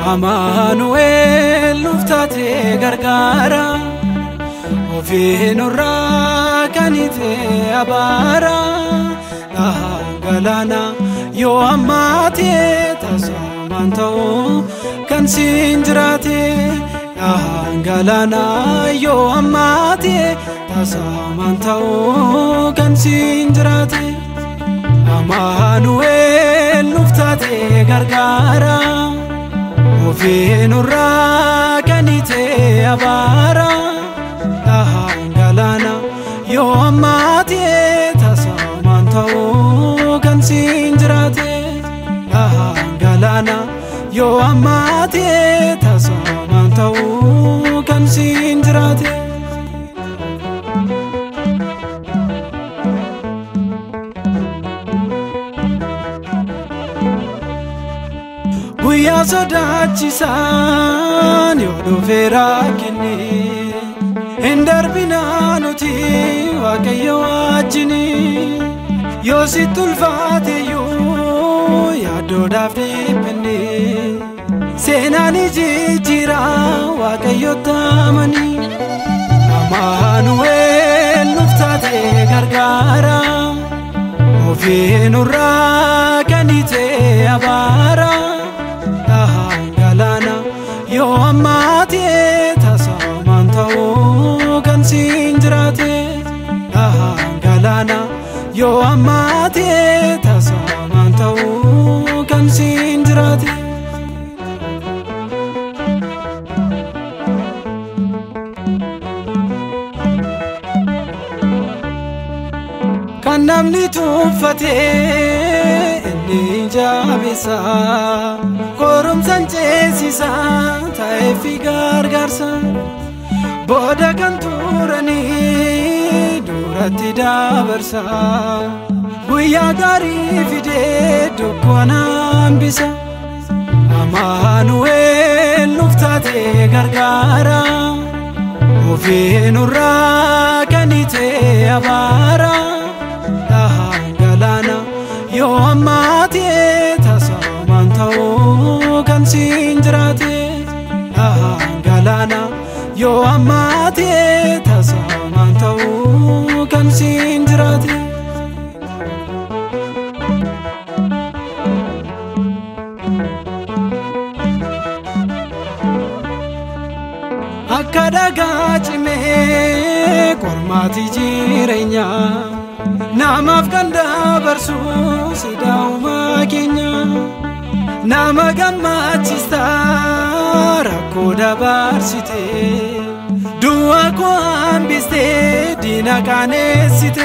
Amaanu'eel nuuf taatee gargaara ofii nurraa kan itee abaara dhahaa galaana yoo ammaatee taasifaman ta'u kan siin jiraate dhahaa galaana yoo ammaatee taasifaman ta'u kan siin jiraate Amaanu'eel nuuf taatee gargaara. ofii nurraa kan itee abaara dhahaan galaana yoo ammaatee taasifaman ta'u kan siin jiraate dhahaan galaana yoo ammaatee taasifaman ta'u kan siin jiraate. guyyaa sodaachisaan yoo dhufeera kenne hin darbinaa nuti waaqayyo wajjini yoo sitti ulfaateyyuu yaaddoodhaaf dhiphenne seenaan jijjiira waaqayyo taamanii amaanu'eel nuuf taatee gargaara ofii nurraa kan itee abaara. dhahaan galaana yoo ammaatee taasifaman ta'u kan siin jiraate dhahaan galaana yoo ammaatee taasifaman ta'u kan siin jiraate. Kan namni tuuffatee inni jabeessa qorumsaan ceesisa ta'eefi gargaarsa booda kan turanii duratti dabarsa guyyaa gaarii fidee dukkana hambisa amaanu'eel nuuf taatee gargaara ofii nurraa kan itee abaara. dhahaan galaana yoo ammaatee taasifaman ta'u kan siin jiraate dhahaan galaana yoo ammaatee taasifaman ta'u kan siin jiraate. Akka dhagaa cimee qormaatii jireenyaa. namaaf kan dabarsu sidaa'umaa keenya nama gammachiista rakkoo dabarsite du'a koo hambiste diina qaaneessite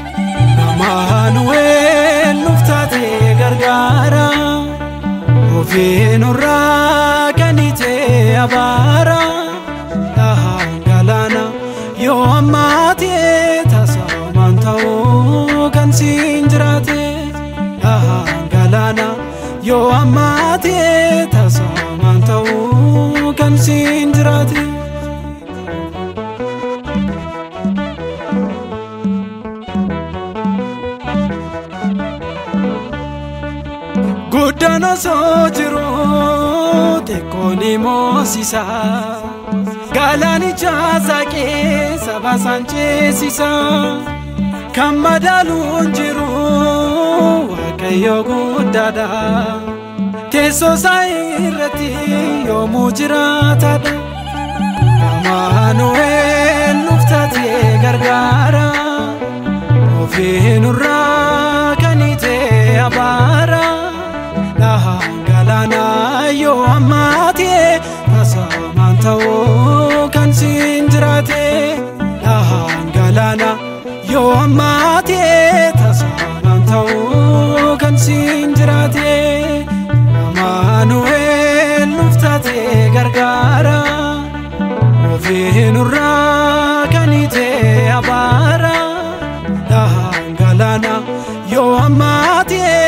amaanu'eel nuuf taatee gargaara ofii nurraa kan itee abaara dhahaan galaana yoo ammaatee taasifaman ta'u kan siin jiraate dhahaan galaana yoo ammaatee taasifaman ta'u kan siin jiraate. Guddaan osoo jiru xiqqoon moosisa. Galaanicha saaqee saba isaan ceesisa. Kan madaaluun jiru waaqayyo guddaadha. Teessoo isaa irratti yoomuu jiraatadha. Amaanu'eel nuuf taatee gargaara. Ofii nurraa kan itee abaara. Dhahaan galaana yoo ammaatee taasifaman ta'u kan siin jiraate. Dhahaan galaana yoo ammaatee taasifaman ta'u kan siin jiraate. Amaanu'eel nuuf taatee gargaara. Ofii nurraa kan itee abaara. Dhahaan galaana yoo ammaatee